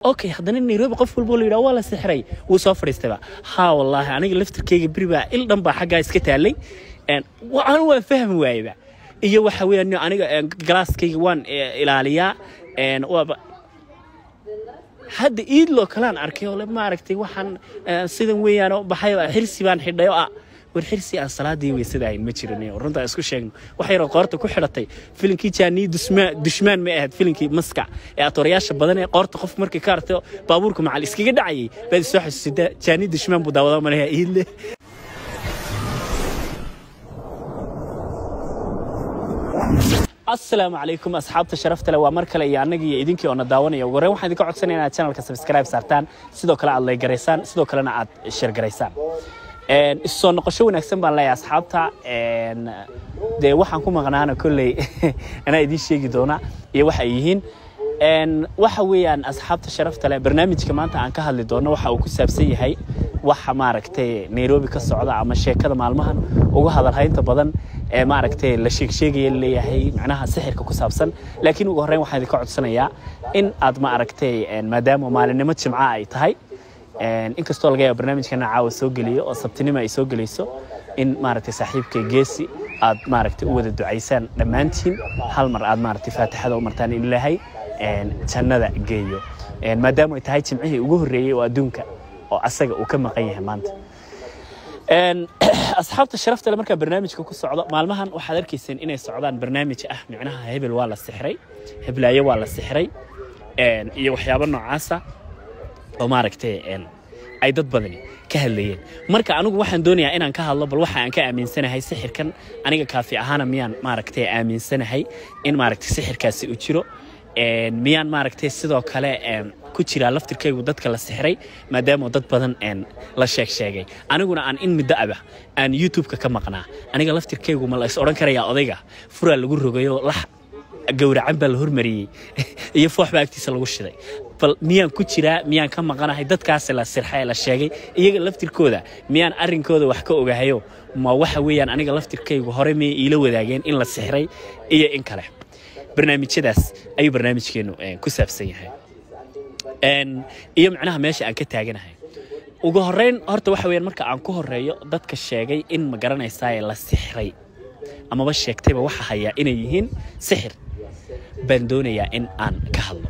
okay haddana nairobi qof walba oo la yidhaha waa la sixray wuu soo fadhiistayba haa wallaahi aniga laftirkeyga beri baa il dhan baa xaggaa iska taallay Een, wa- anu waan fahmi waayeba iyo waxa weeyaan aniga een, galaaskayga waan eh, ilaaliyaa Een, waaba hadda iidloo kalaan arkay oo le maaragtay waxaan eh, sidan weeyaan oo baxay oo xirsi baan xidhay oo ah war xirsi aan salaadii weysada ahayn ma jirin oo runtaa isku sheegno wax yaroo qoorta ku xidhatay filinkii jaanii dusmaan dushmaan ma ahayd filinkii maskac ee atoorayaasha badan ee qoorta qof markii ka artay baabuurka macal iskaga dhacayay baad isoo xasuusida jaanii dushmaan buu daawada malaha iidle asalaamu calaykum asxaabta sharafta leh waa mar kale iyo annaga iyo idinkii oo na daawanaya ugu horreyn waxaan idinka codsanaya inaad channelka subscribe saartaan sidoo kale aad laygaraysaan sidoo kalena aad sheergaraysaan Een, isu soo noqosho wanaagsan baan leeyahay asxaabta Een, dee waxaan ku maqnaana kolley anaa idiin sheegi doona iyo waxa ay yihiin Een, waxa weeyaan asxaabta sharafta leh barnaamijka maanta aan ka hadli doono waxa uu ku saabsan yahay waxa maaragtay nairobi ka socda ama sheekada maalmahan ugu hadalhaynta badan ee maaragtay la sheeg sheegaya leeyahay macnaha sixirka ku saabsan laakiin ugu horreyn waxaan idinka codsanayaa in aad maaragtay een, maadaama maalinimo jimca ay tahay Een, inkastoo laga yaabo barnaamijkana caawa soo geliyo oo sabtinimo ay soo gelayso in maaragtay saaxiibkay geesi aad maaragtay u wada ducaysaan dhammaantiin hal mar aad maaragtay faatixada u martaan in ilaahay een, jannada geeyo Een, maadaama ay tahay jimcihii ugu horreeyey oo adduunka oo asaga uu ka maqan yahay maanta Een, asxaabta sharafta leh markaa barnaamijka ku socdo maalmahan waxaad arkayseen inay socdaan barnaamij ah micnaha hebel waa la sixray heblaayo waa la sixray Een, iyo waxyaabo noocaasa oo maaragtay een, ay dad badani ka hadlayeen marka anigu waxaan doonayaa inaan ka hadlo bal waxa aan ka aaminsanahay sixirkan aniga kaafi ahaana miyaan maaragtay aaminsanahay in maaragtay sixirkaasi uu jiro Een, miyaan maaragtay sidoo kale een, ku jiraa laftirkaygu dadka la sixray maadaama dad badan een, la sheeg sheegay aniguna aan in muddo aba aan youtube-ka ka maqnaa aniga laftirkaygu ma la is odhan karayaa odayga furaa lagu rogayo lax gowracan baa la hormariyey iyo foox baa agtiisa lagu shiday bal miyaan ku jiraa miyaan ka maqanahay dadkaasi la sirxa ee la sheegay iyaga laftirkooda miyaan arrinkooda wax ka ogahayo ma waxa weeyaan aniga laftirkaygu hore miyay iila wadaageen in la sixray iyo in kale barnaamijyadaas ayuu barnaamijkeenu eh, ku saabsan yahay Een, iyo macnaha meesha aan ka taaganahay ugu horreyn horta waxa weeyaan marka aan ku horreeyo dadka sheegay in ma garanaysaa la sixray amaba sheegtayba waxa hayaa inay yihiin sixir baan doonayaa in aan ka hadlo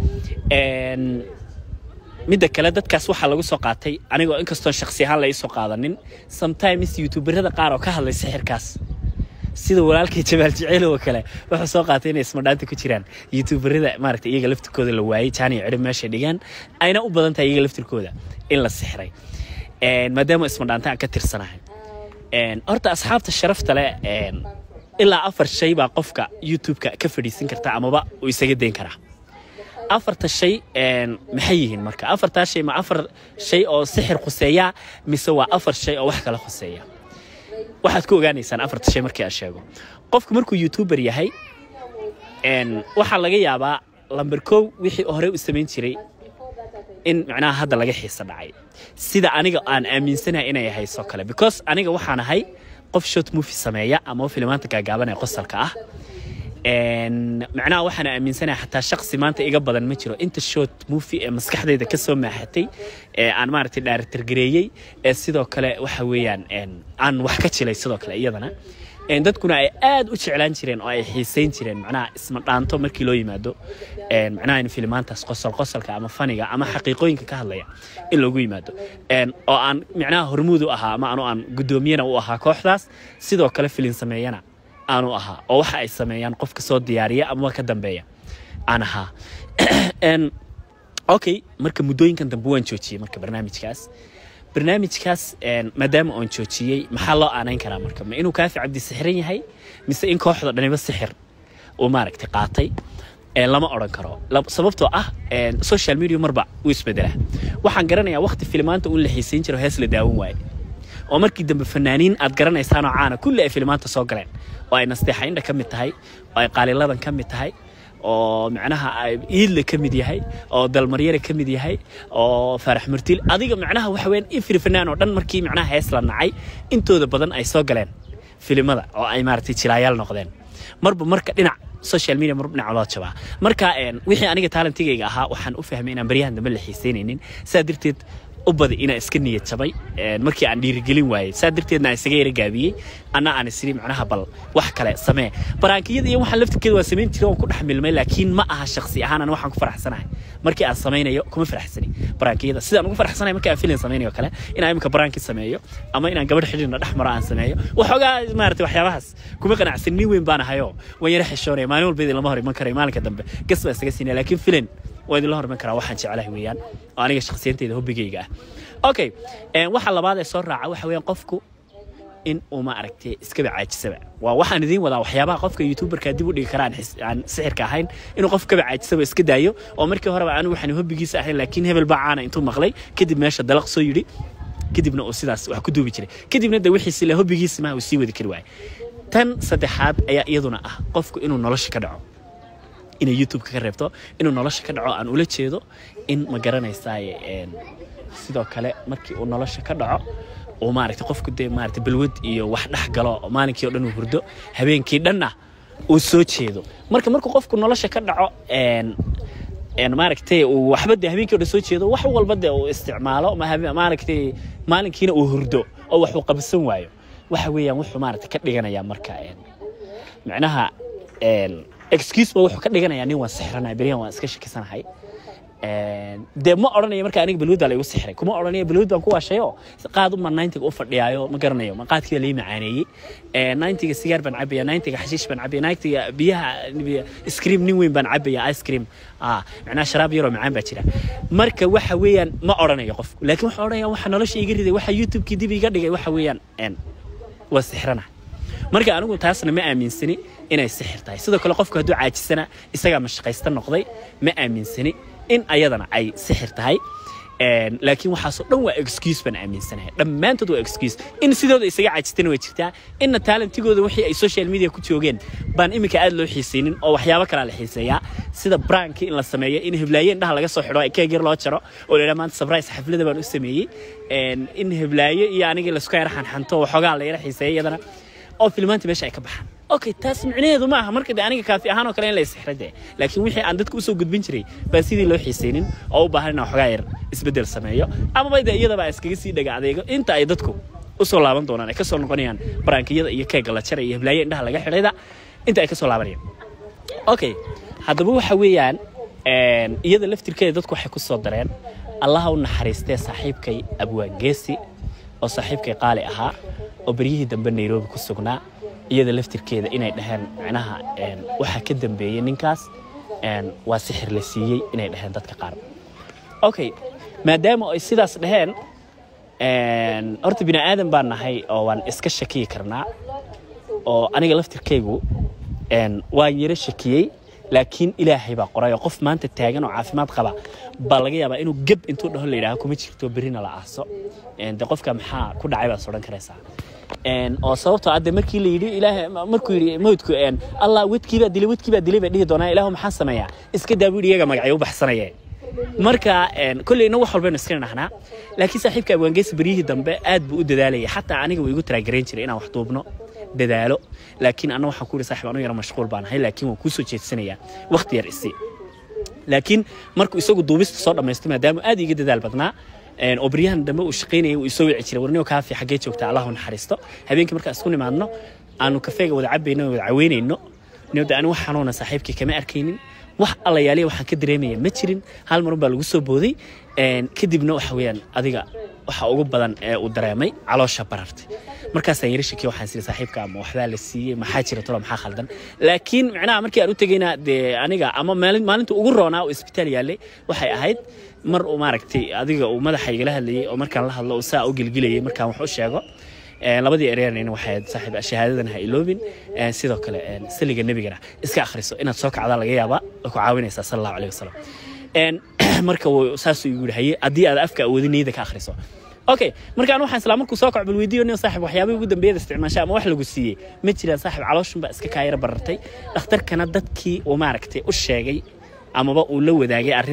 Een, midda kale dadkaas waxaa lagu soo qaatay anigoo inkastoon shaksi ahaan la ii soo qaadanin sometimes youtuberada qaar oo ka hadlay sixirkaas sida walaalkay jamaal jeceel oo kale wuxuu soo qaatay inay ismadhaanta ku jiraan youtuberada maaragtay iyaga laftirkooda la waayey jaan iyo cidhib meeshay dhigaan ayna u badan tahay iyaga laftirkooda in la sixray Een, maadaama ismadhaanta aan ka tirsanahay Een, horta asxaabta sharafta leh een, ilaa afar shay baa qofka youtube-ka ka fadhiisin karta amaba uu isaga dayn karaa afarta shay een, maxay yihiin marka afartaa shay ma afar shay oo sixir khuseeya mise waa afar shay oo wax kala khuseeya waxaad ku ogaanaysaan afarta shay markii aan sheego qofku markuu youtuber yahay een, waxaa laga yaabaa lamber kow wixii hore u samayn jiray in macnaha hadda laga xiisa dhacay sida aniga aan aaminsanahay inay hayso kale because aniga waxaan ahay qof short movie sameeya ama filimaanta gaagaaban ee qosalka ah Een, macnaha waxaan aaminsanahay xataa shaqsi maanta iga badan ma jiro inta short movie ee maskaxdayda ka soo maaxatay ee aan maaragtay dhaaritargareeyey ee sidoo kale waxa weeyaan een, aan wax ka jilay sidoo kale iyadana Een, dadkuna ay aad u jeclaan jireen oo ay xiisayn jireen macnaha isma dhaanto markii loo yimaado Een, macnaha in filimaantaas qosol qosolka ama faniga ama xaqiiqooyinka ka hadlaya in loogu yimaado Een, oo aan macnaha hormuud u ahaa ama anu aan guddoomiyana u ahaa kooxdaas sidoo kale filin sameeyana aanu ahaa oo waxa ay sameeyaan qofka soo diyaariya ama ka dambeeya aan ahaa Een, okay marka muddooyinkan dambe waan joojiyey marka barnaamijkaas barnaamijkaas een, maadaama oon joojiyey maxaa loo aanayn karaa marka ma inuu kaafi cabdi sixiran yahay mise in kooxda dhaniba sixir uu maaragtay qaatay Een, lama odhan karo Lab- sababtoo ah een, social media marba wuu isbedelaa waxaan garanayaa waqti filimaanta uun la xiisayn jiro hees la daawan waaye oo markii dambe fanaaniin aad garanaysaan oo caana kulli ay filimaanta soo galeen oo ay nasteexa indha ka mid tahay oo ay qaaliladan ka mid tahay oo macnaha ay iidle ka mid yahay oo dalmaryare ka mid yahay oo faarax murtiil adiga macnaha waxa weeyaan ifri fanaan oo dhan markii macnaha hees la nacay intooda badan ay soo galeen filimada oo ay maaragtay jilaayaal noqdeen marba marka dhinac social media mar dhinaca loo jabaa marka wixii aniga talentigayga ahaa waxaan u fahmay inaan baryahan dambe la xiiseynaynin saa darteed u badi inaan iska niyad jabay markii aan dhiirigelin waayey saa darteedna aan isaga yara gaabiyey anna aan isiri macnaha bal wax kale samee baraankiyada iyo waxaan laftirkeeda waa samayn jiray waan ku dhex milmay laakiin ma aha shaksi ahaan ana waxaan ku faraxsanahay markii aan samaynayo kuma faraxsani baraankiyada sidaan ugu faraxsanahay markii aan filin samaynayo kale inaan imika baraanki sameeyo ama inaan gabadh xidhiirna dhex maro aan sameeyo waxoogaa maarata waxyaabahaas kuma qanacsan nin weyn baan ahayo waan yara xishoonaya maalin walba idin lama hor iman karayo maalinka dambe gas baan isaga siinaya laakiin filin waa idinla horman karaa waxaan jeclahay weeyaan oo aniga shakhsiyanteyda hobbigayga ah okay waxa labaad ee soo raaca waxa weeyaan qofku in uu ma aragtay iskaba caajisaba waa waxaan idiin wadaa waxyaabaha qofka youtuberka dib u dhigi kara aan sixirka ahayn inuu qof kaba caajisaba iska daayo oo markii horeba anigu waxaan hobbigiisa ahayn laakiin hebel baa caana intuu maqlay kadib meesha dalaq soo yidhi kadibna uu sidaas wax ku duubi jiray kadibna de wixiisi le hobbigiisi maha uu sii wadi kari waayay tan saddexaad ayaa iyaduna ah qofku inuu nolosha ka dhaco inay youtube ka reebto inuu nolosha ka dhaco aan ula jeedo in ma garanaysaaye sidoo kale markii uu nolosha ka dhaco uu maaragtay qofku dee maaragtay balwad iyo wax dhex galo maalinkii oo dhan uu hurdo habeenkii dhanna uu soo jeedo marka markuu qofku nolosha ka dhaco maaragtay uu waxba dee habeenkii o dhan soo jeedo wax walba dee uu isticmaalo maaragtay maalinkiina uu hurdo oo wax uu qabsan waayo waxa weeyaan wuxuu maaragtay ka dhiganayaa marka micnaha excuse ba wuxuu ka dhiganayaa nin waan sixranaya beryahan waan iska shakisanahay dee ma odhanayo marka aniga balwad baa la igu sixray kuma odhanayo balwad baan ku waashayo qaad uma ninetiga u fadhiyaayo ma garanayo ma qaadkii baa lii macaaneeyey ninetiga sigaar baan cabaya ninetiga xashiish baan cabaya ninetiga biyaha scream nin weyn baan cabaya ice cream macnaha sharaab yaroo macaan baa jira marka waxa weeyaan ma odhanayo qofku laakiin waxa odhanaya waxa nolosha iga riday waxa youtubekii dib iga dhigay waxa weeyaan waa sixrana marka anigu taasna ma aaminsani inay sixir tahay sidoo kale qofku hadduu caajisana isagaa mashaqaysta noqday ma aaminsani in ayadana ay sixir tahay laakiin waxaasoo dhan waa excuse baan aaminsanahay dhammaantood waa excuse in sidooda isaga caajistana way jirtaa inna taalentigooda wixii ay social media ku joogeen baan iminka aad loo xiisaynin oo waxyaabo kalaa la xiiseeyaa sida branki in la sameeyo in heblaaye indhaha laga soo xidho keeg yar loo jaro oo la yidhaha maanta surprise xaflada baan u sameeyey in heblaaye iyo anigii laisku yara xanxanto waxoogaa la yara xiiseeya iyadana oo filmaanta meesha ay ka baxaan okay taas micnaheedu ma aha marka de aniga kaafi ahaan oo kale in la isixra de laakiin wixii aan dadka usoo gudbin jiray baan sidii loo xiisaynin oo u baahan inaan waxoogaa yar isbeddel sameeyo amaba de iyadaba iskaga sii dhaga adeego inta ay dadku usoo laaban doonaan ay kasoo noqonayaan barankiyada iyo keega la jaray iyo heblaaye indhaha laga xidhayda inta ay kasoo laabanayaan okay haddaba waxa weeyaan iyada laftirkeeda dadku waxay ku soo dareen allaha u naxariistee saaxiibkay abwaangeesi oo saaxiibkay qaali ahaa oo beryihii dambe nairobi ku sugnaa iyada laftirkeeda inay dhaheen macnaha waxaa ka dambeeyey ninkaas waa sixir la siiyey inay dhaheen dadka qaar okay maadaama ay sidaas dhaheen horta bini aadan baan nahay oo waan iska shakiyi karnaa oo aniga laftirkaygu waan yaro shakiyey laakiin ilaahay baa qoray oo qof maanta taagan oo caafimaad qaba baa laga yaabaa inuu geb intuu dhaho la yidhaaho kuma jirto berrina la aaso de qofka maxaa ku dhacay baad odhan karaysaa oo sababtoo adde markii la yidhi ilaahay markuu yidhi mawdku allah wedkii baa dilay wedkii baa dilay bay dhihi doonaa ilaahu maxaa sameeyaa iska daa buu yidhi iyaga magacyo u baxsanaye marka kolleyna wax walbaynu iska nahnaa laakiin saaxiibka abwaangeysa beryihii dambe aad buu u dadaalayay xataa aniga wuu igu taraagarayn jiray inaan wax duubno dadaalo laakiin anna waxaan ku yidhi saaxiib anu yara mashquul baan ahay laakiin waan kuu soo jeedsanayaa waqti yar isi laakiin markuu isagu duubista soo dhammaysto maadaama aad iga dadaal badnaa oo baryahan dambe uu shaqaynayay uu isoo wici jiray warniyo kaafi xaggee joogtaa allahu naxariisto habeenkii markaan isku nimaadno aanu kafeega wada cabayno wada caweynayno niyada ani wax xanuuna saaxiibkii kama arkaynin wax allayaaliya waxaan ka dareemaya ma jirin hal marun baa lagu soo booday kadibna waxa weeyaan adiga waxa ugu badan ee uu dareemay caloosha barartay markaasaan yara shakiya waxaan siri saaxiibka ama waxbaa la siiyey maxaa jira tolo maxaa khaldan laakiin micnaha markii aan u tegayna dee aniga ama maalinta ugu roonaa oo isbitaal yaallay waxay ahayd mar uu maaragtay adiga uu madaxa igala hadlayay oo markaan la hadlo uu saa u gelgelayay markaan wax u sheego labadii ereerna waxay ahayd saaxiib shahaadadan ha iloobin sidoo kale saliga nebigana iska akhriso inaad soo kacdaa laga yaabaa oo ku caawinaysaa sala allahu alayhi wasalam marka saasuu igu yidhi haye haddii aad afka awoodin niyada ka akhriso okay markaan waxaan isla markuu soo kaco bal weydiiyo nin saaxib waxyaabihii ugu dambeeyada isticmaasha ama wax lagu siiyey ma jiraan saaxib calooshun baa iska kaayara barartay dhakhtarkana dadkii uu maaragtay u sheegay amaba uu la wadaagay arrinta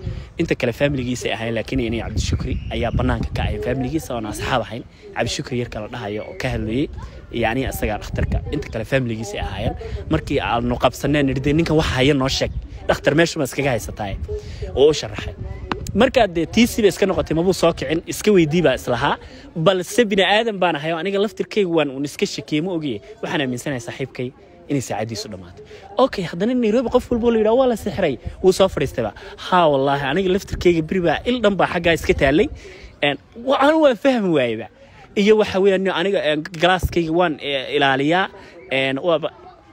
inta kale faamiligiisa ahayn laakiin inay cabdishukri ayaa banaanka ka ahayn faamiligiisa oona asxaab ahayn cabdishukri yarka la dhahayo oo ka hadlayey iyo aniga isagaa dhakhtarka inta kale faamiligiisa ahaayeen markii aanu qabsaneen nidhi dee ninkan waxa haya noo sheeg dhakhtar meeshuma iskaga haysataay oo u sharaxay markaa dee tiisiba iska noqotay mabuu soo kicin iska weydii baa islahaa balse bini aadan baan ahay oo aniga laftirkayga waan un iska shakiyey ma ogiye waxaan aaminsanahay saaxiibkay inay saacadiisu dhammaatay okay haddana nairobi qof walbo la yidhaha waa la sixray wuu soo fadhiistayba haa wallaahi aniga laftirkayga beri baa il dhan baa xaggaa iska taallay anu waan fahmi waayeba iyo waxa weeyaan aniga galaaskayga waan ilaaliyaa waaba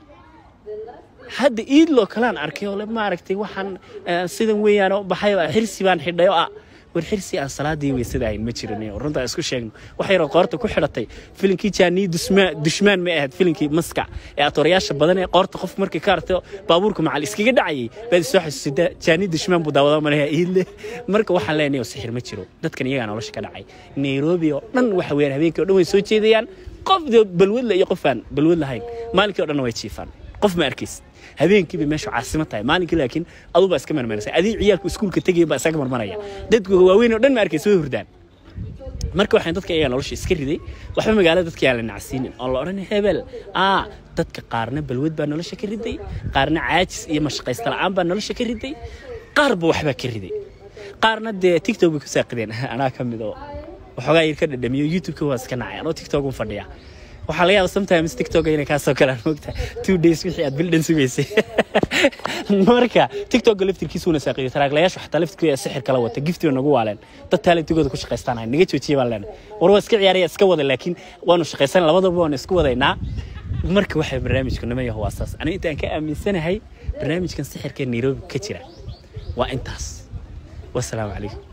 hadda iidloo kalaan arkay oo maaragtay waxaan sidan weeyaan oo baxay xirsi baan xidhay oo ah war xirsi aan salaadii weysada ahayn ma jirin runtaa isku sheegno wax yaroo qoorta ku xidhatay filinkii jaanii dushmaan ma ahayd filinkii maska ee atoorayaasha badan ee qoorta qof markii ka artay baabuurka macal iskaga dhacayay baad soo xasuusida jaanii dushmaan buu daawada malaha iidle marka waxaan leenahay sixir ma jiro dadkan iyagaa nolosha ka dhacay nairobi oo dhan waxa weeyaan habeenkii oo dhan way soo jeedayaan qof balwadla iyo qof aan balwad lahayn maalinkii oo dhan way jiifaan qof ma arkaysid habeenkiiba meeshu caasimo tahay maalinkii laakiin aduu baa iska marmaraysa adii ciyaalku iskuulka tegaya baa isaga marmaraya dadku waaweyn oo dhan ma arkaysa way hurdaan marka waxaan dadka iyaga nolosha iska riday waxba magaalada dadka yaa la nacsiinin oo la odhan hebel aa dadka qaarna balwad baa nolosha ka riday qaarna caajis iyo mashaqaysta la'aan baa nolosha ka riday qaarba waxbaa ka riday qaarna dee tiktok bay ku saaqideen anaa ka mid oo waxoogaa yar ka dhadhamiyo youtube-ka waa iska nacay anoo tiktok un fadhiya waxaa laga yaaba sometimes tiktok inay kaa soo galaan moogta two days wixii aad bil dhan sugaysay marka tiktok laftirkiisuuna saaqiyo taraaglayaashu xataa laftirkooda sixir kala wata giftiba nagu waaleen dad talentigooda ku shaqaystaan naga joojiye baan leenahay war waa iska ciyaaraya iska wada laakiin waanu shaqaysan labadaba waanu isku wadaynaa marka waxay barnaamijku nima yaho waa saas aniga intaan ka aaminsanahay barnaamijkan sixirka nairobi ka jira waa intaas wasalaamu calaykum